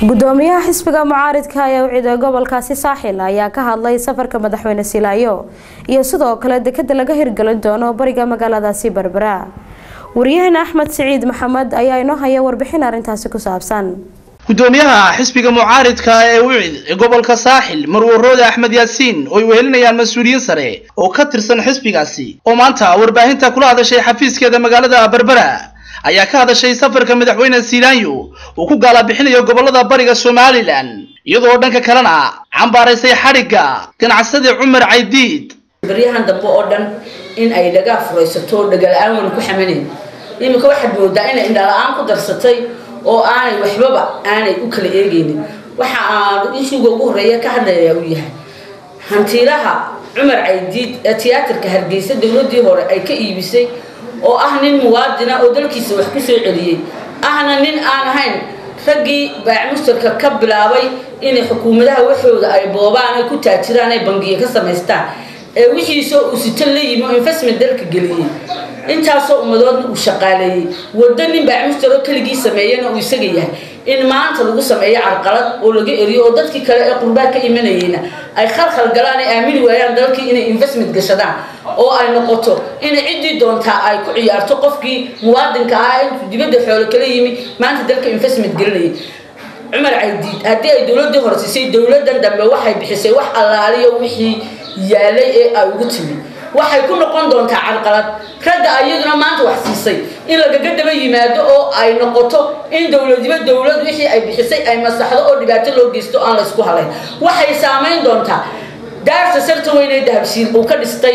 gudoomiyaha xisbiga mucaaridka ee ucida gobolkaasi saaxil ayaa ka hadlay safarka madaxweyne silaayo iyo sidoo kale dekada laga hirgelin doono bariga magaaladaasi berbera wariyaheen axmed siciid maxamed ayaa inoo haya warbixin arrintaasi ku saabsan gudoomiyaha xisbiga mucaaridka ee ucid ee gobolka saaxil marwaroode axmed yaasiin oo ay wehelinayaan mas-uuliyiin sare oo ka tirsan xisbigaasi oo maanta warbaahinta kula hadashay xafiiskeeda magaalada berbera ayaa ka hadashay safarka madaxweyne silaanyo uu ku gaalabixinayo gobolada bariga somalilan iyadoo dhanka kalena cambaaraysay xadhigga ganacsade cumar caydiid baryahan dambe oo dhan in ay dhagaa furaysato dhaga-la-aan wayna ku xamanayn iminka waxaad moodaa inay indhala-aan ku darsatay oo aanay waxbaba aanay u kala eegaynin waxa aan ishuga ugu horreeya ka hadlayaa uu yahay hantiilaha cumar caydiid ee tiyaatarka hargeysa dowladii hore ay ka iibisay oo ah nin muwaadina oo dalkiisa wax ku soo celiyey ahna nin aan ahayn raggii baacmustarka ka bilaabay inay xukuumadaha waxooda ay boobaan ay ku taajiraan ay bangiya ka samaystaan ee wixiisoo uu sito la yimi oo investment dalka geliyey intaasoo ummadoodna uu shaqaaleeyey waddo nin baacmustar oo keligii sameeyana uu isaga yahay in maanta lagu sameeyo carqalad oo laga eriyo oo dadkii kale ee qurbaa ka imanayeyna ay khalkhal galaan ay aamini waayaan dalkii inay investment gashadaan oo ay noqoto inay ciddii doontaa ay ku ciyaarto qofkii muwaadinka ahaa intuu dibadda xoolo kala yimi maanta dalka investment gelinayay cumar caydiid haddii ay dowladdii hore siisay dowladdan dambe waxay bixisay wax allaaliyo wixii yaalay ee ay ugu timi waxay ku noqon doontaa carqalad ragga ayaduna maanta wax siisay in lagaga daba yimaado oo ay noqoto in dowladiba dowlad wixii ay bixisay ay masaxdo oo dhibaato loo geysto aan la isku halayn waxay saamayn doontaa daarta sarta weynee dahabsiin uu ka dhistay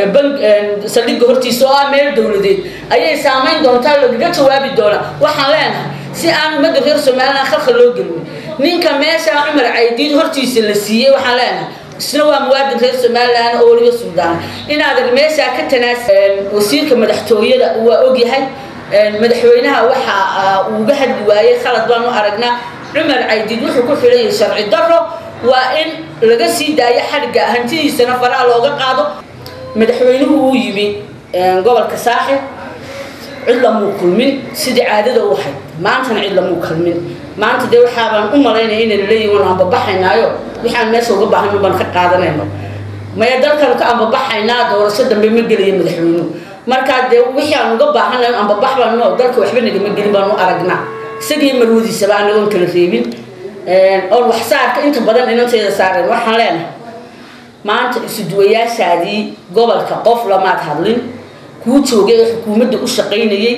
saldhigga hortiisa oo ah meel dowladeed ayay saamayn doontaa lagaga jawaabi doonaa waxaan leenahay si aan ummadda reer somalilan khalkhal loo gelin ninka meesha cumar caydiid hortiisa la siiyey waxaan leenahay isna waa muwaadin reer somalilan oo weliba suldaan inaad meeshaa ka tanaas wasiirka madaxtooyada waa ogyahay madaxweynaha waxa uu uga hadli waayey khalad baanu aragnaa cumar caydiid wuxuu ku xidhayay sharci daro waa in laga sii daayo xadhigga hantidiisana faraha looga qaado madaxweynuhu uu yimi gobolka saaxib cid lamuu kulmin sidii caadada u ahayd maantana cid lamuu kulmin maanta dee waxaabaan u malaynaya inayna leeyihin waan ambabaxaynaayo waxaan meesha uga baahan baan ka qaadanayno maya dalkan ka ambabaxaynaa doorasho dambe ma gelaya madaxweynuhu markaa dee wixii aan uga baahanayo ambabax baano dalka waxba nagama gelin baanu aragnaa isagii marwadiisaba anagoon kala reebin oon wax saarka inta badan inantayda saareen waxaan leenahay maanta isuduwayaashaadii gobolka qof lamaad hadlin kuu joogay ee xukuumadda u shaqaynayay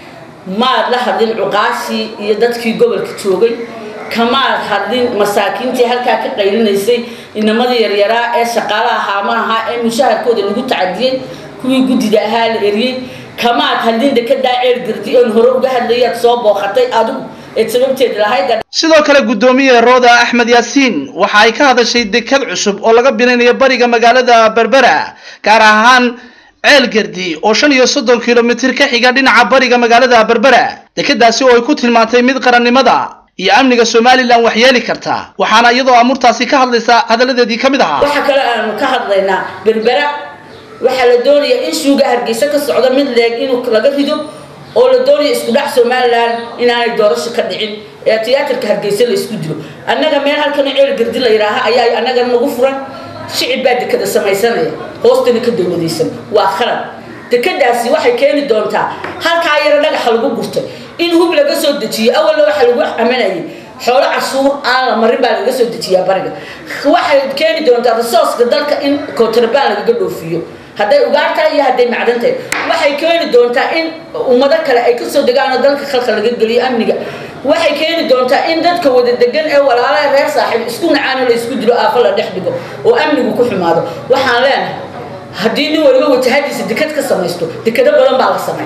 maad la hadlin cuqaashii iyo dadkii gobolka joogay kamaad hadlin masaakiintii halkaa ka qaylinaysay inamadii yaryaraa ee shaqaalaha haama ahaa ee mushaharkooda lagu tacadiyey kuwii guddida ahaa la eriyey kamaad hadlin dekadaa ceer gardi oon hore uga hadlayaad soo booqatay adigu eed sababteed lahayd sidoo kale guddoomiye rooda axmed yaasiin waxa ay ka hadashay dekad cusub oo laga binaynayo bariga magaalada berbera gaar ahaan ceel gardi oo shan iyo soddon kilomitir ka xiga dhinaca bariga magaalada berbera dekadaasi oo ay ku tilmaantay mid qarannimada iyo amniga somalilan waxyeeli karta waxaana iyadoo amurtaasi ka hadlaysa hadalladeedii ka mid ahaa waxa kale aanu ka hadlaynaa berbera waxaa la doonayaa in shuuga hargeysa ka socdo mid leeg inuu laga rido oo la doonaya isku dhac somalilan inaanay doorasho ka dhicin ee tiyaatarka hargeysa la isku dilo annaga meel halkan ceel gardi la yidhaaha ayaa annaga nagu furan shicib baa dekada samaysanaya hoostana ka dowladaysan waa khalad dekadaasi waxay keeni doontaa halkaa yaro dhagaxa lagu gurtay in hub laga soo dejiyo awalna waxaa lagu amanayay xoolo cashuur aan la marin baa laga soo dejiyaa bariga waxay keeni doontaa risooska dalka in kontrabaan lagaga dhoofiyo hadday ugaartahay iyo hadday macdantahay waxay keeni doontaa in ummado kale ay kasoo degaan oo dalka khalka laga geliyo amniga waxay keeni doontaa in dadka wada degan ee walaalaha reer saaxiib isku nacaano la isku dilo aafo la dhex dhigo oo amnigu ku xumaado waxaan leenahay haddii nin waliba wajahadiisa dekad ka samaysto dekado badan baa la samay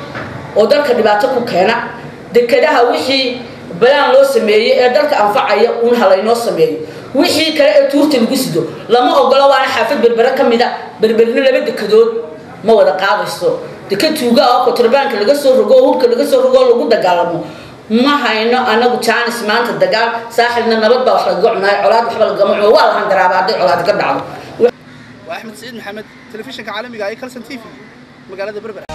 oo dalka dhibaato ku keena dekadaha wixii balaan loo sameeyey ee dalka anfacaya un halaynoo sameeyo wixii kale ee tuurta lagu sido lama ogolo waana xaafad berbere ka mida berberina laba dekadood ma wada qaadayso dekad tuuga oo kontrabaanka laga soo rogo oo hubka laga soo rogo oo lagu dagaalamo ma hayno anagu jaanis maanta dagaal saaxibna nabad baa wax lagaga cunaayo colaad waxba lagama cuno waa la handaraaba hadday colaad ka dhacdo waa axmed saciid maxamed telefishinka caalamiga ee kalson t v magaalada berbera